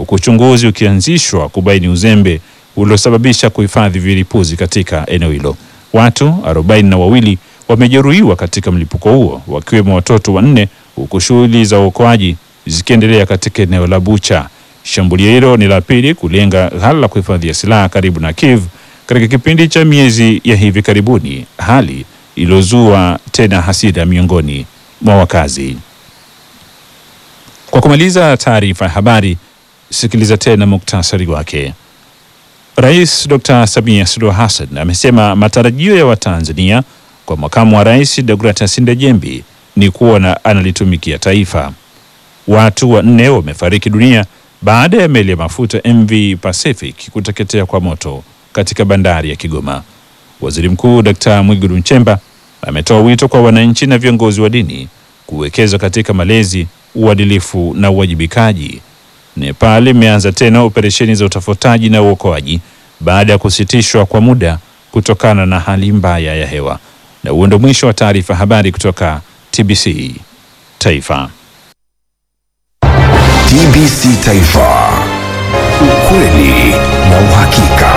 huku uchunguzi ukianzishwa kubaini uzembe uliosababisha kuhifadhi vilipuzi katika eneo hilo. Watu arobaini na wawili wamejeruhiwa katika mlipuko huo wakiwemo watoto wanne, huku shughuli za uokoaji zikiendelea katika eneo la Bucha. Shambulio hilo ni la pili kulenga ghala la kuhifadhia silaha karibu na Kiev katika kipindi cha miezi ya hivi karibuni, hali iliyozua tena hasira miongoni mwa wakazi. Kwa kumaliza taarifa ya habari, sikiliza tena muktasari wake. Rais Dr. Samia Suluhu Hassan amesema matarajio ya Watanzania kwa makamu wa rais Deogratias Ndejembi ni kuona analitumikia taifa. Watu wanne wamefariki dunia baada ya meli ya mafuta MV Pacific kuteketea kwa moto katika bandari ya Kigoma. Waziri Mkuu Dr. Mwigulu Nchemba ametoa wito kwa wananchi na viongozi wa dini kuwekeza katika malezi, uadilifu na uwajibikaji. Nepal imeanza tena operesheni za utafutaji na uokoaji baada ya kusitishwa kwa muda kutokana na hali mbaya ya hewa. Na huo ndio mwisho wa taarifa habari kutoka TBC Taifa. TBC Taifa, ukweli na uhakika.